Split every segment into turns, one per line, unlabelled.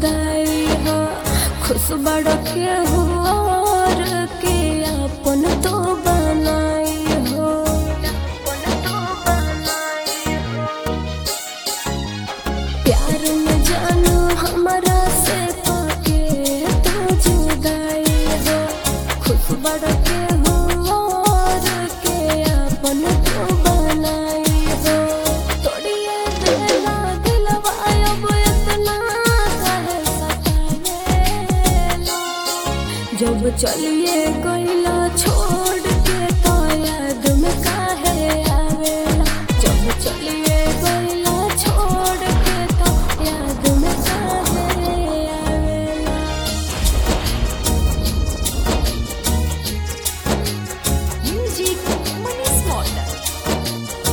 जुदाई हो खुश बड़ के हो और के अपन तो बनाई हो प्यार में जानू हमारा से पाके तो जुदाई हो खुश बड़ के हो और के अपन तो बनाई हो तोड़िए दिला दिलवा अब इतना काहे सतावेला जब चलिए गईला छोड़ के तो याद में काहे आवेला जब चलिए गईला छोड़ के तो याद में काहे आवेला
Music Money Smarter.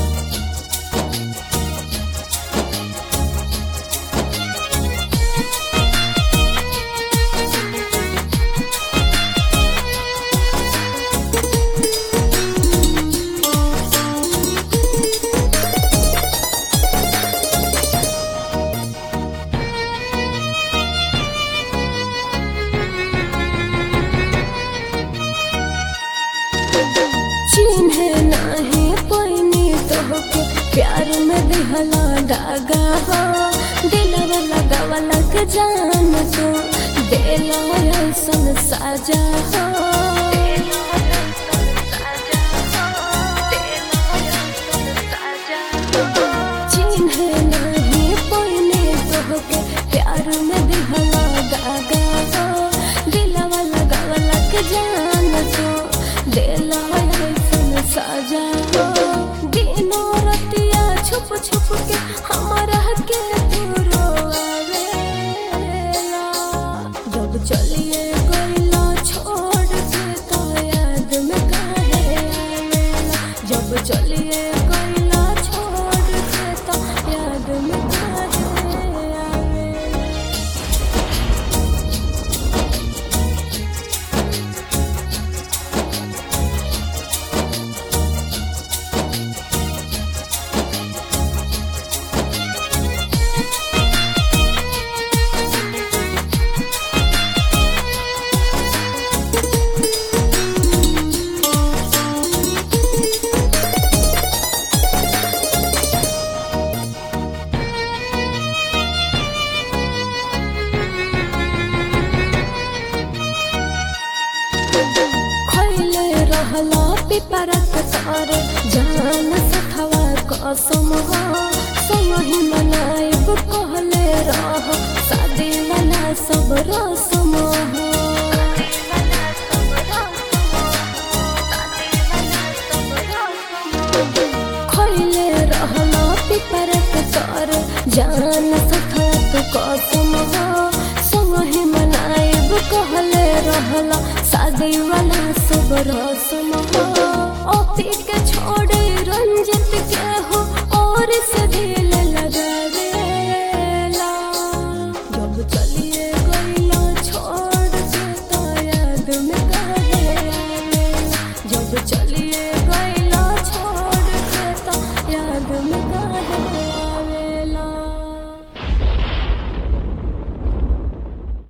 चिन्हे नाही पैनी तोहके प्यार में दिहला डागा हो दिलवा लगावला के जान तो देला ऐसन साजा हो चिन्हे नाही पैनी तोहके प्यार में दिहला डागा हो दिलवा लगावला के जान तो देला ऐसन साजा हो दिनो रतिया छुप छुप के हमारा के तू रोवेला जब चलिए गईला छोड़ के तो याद में काहे आवेला जब चलिए गईला छोड़ के तो याद में काहे आवेला खैले रहला पिपरक तार जान सखवा कसम हो संगहि मनाइब कहले रह शादी वाला सब रसम हो खैले रहला पिपरक तार जान सखवा कसम हो संगहि मनाइब कहले रहला शादी वाला सब रसम हो